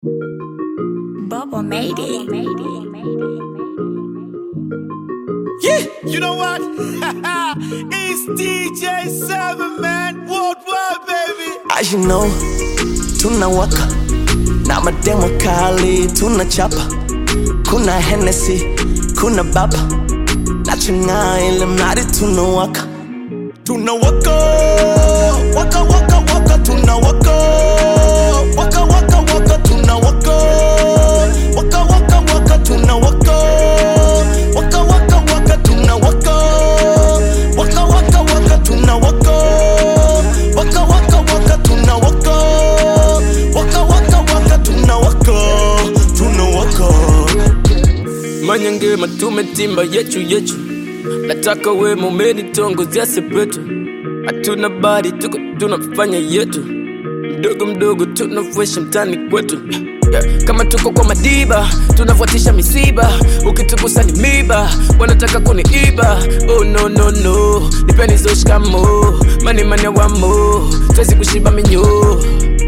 Bubble made it. Yeah, you know what? it's DJ Seven Man Worldwide, baby. As you know, tunawaka na mademo kali tunachapa, kuna Hennessy, kuna baba nachang'aa ile mradi tunawaka, tunawaka waka waka waka tunawaka waka waka waka tunawaka waka waka waka tunawaka waka waka waka tunawaka waka waka waka tunawaka waka waka waka tunawaka waka waka waka tunawaka tunawaka Manyange matume timba yechu yechu Nataka we mumeni tongozia sepetu Hatuna bari tuko tunafanya yetu Mdogo mdogo tunafuesha mtani kwetu yeah. Kama tuko kwa madiba tunafuatisha misiba Ukitugusa ni miba wanataka kuniiba Oh no no no nipeni zoshikamo mani mane wamo twezi kushiba minyo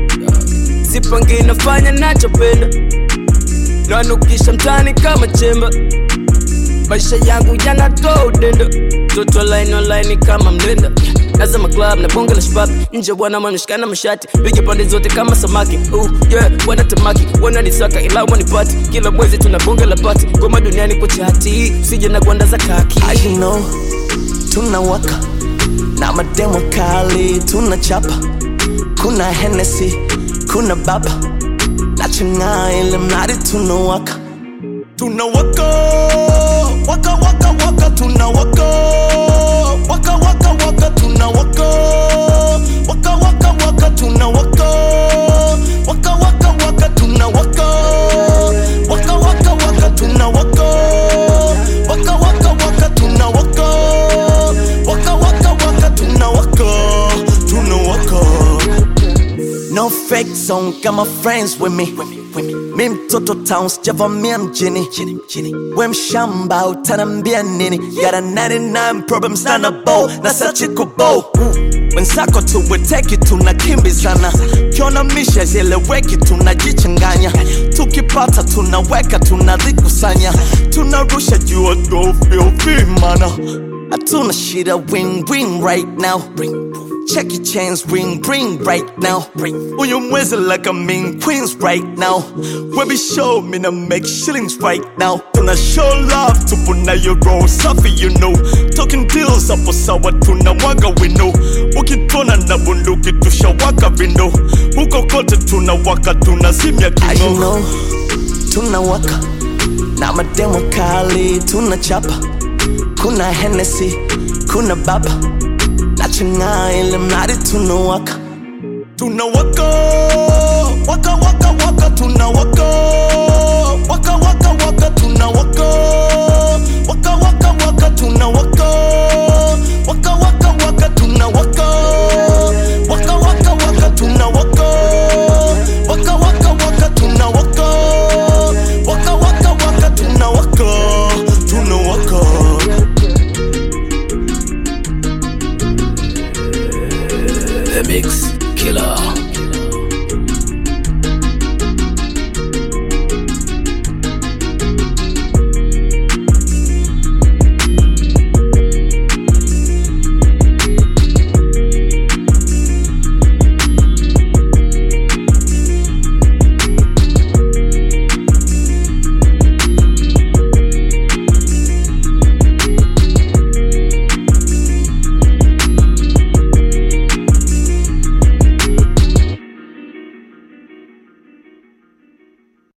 Sipangi nafanya nachopenda nanukisha mtani kama chemba maisha yangu yanatoa udenda toto online online kama mlenda nazama club na bonge la shabab nje bwana mameshikana mashati piga pande zote kama samaki uh, yeah, wanatamaki wananisaka ila wanipati kila mwezi tuna bonge la pati goma duniani kwa chati usije na gwanda za kaki As you know, tunawaka na mademo kali tunachapa, kuna Hennessy, kuna baba nachang'aa ile mradi tunawaka, tunawaka waka waka waka tunawaka waka waka waka tunawaka waka waka waka tunawaka waka waka waka tunawaka waka waka waka tunawaka waka waka waka tunawaka waka waka waka tunawaka tunawaka No fake song, got my friends with me. Mi mtoto town sijavamia mjini we mshamba utanambia nini got a 99 problems na na bow na sachi kubo wenzako tuweteki tunakimbizana kiona misha zieleweki tunajichanganya tukipata tunaweka tunazikusanya tunarusha juu tuofyofimana hatuna shida win win right now Check your chains, ring, ring right now. Uyu mwezi like a mean queens right now. We be show me to make shillings right now. Tuna show love to puna your roll safi you know. Talking deals hapo sawa tunamwaga wino. Ukitona na bunduki tushawaka vindo. Huko kote tunawaka tunazimya As you kingo. know, tunawaka na mademo kali tunachapa, kuna Hennessy, kuna baba nachang'aa ile mradi tunawaka Tunawaka waka waka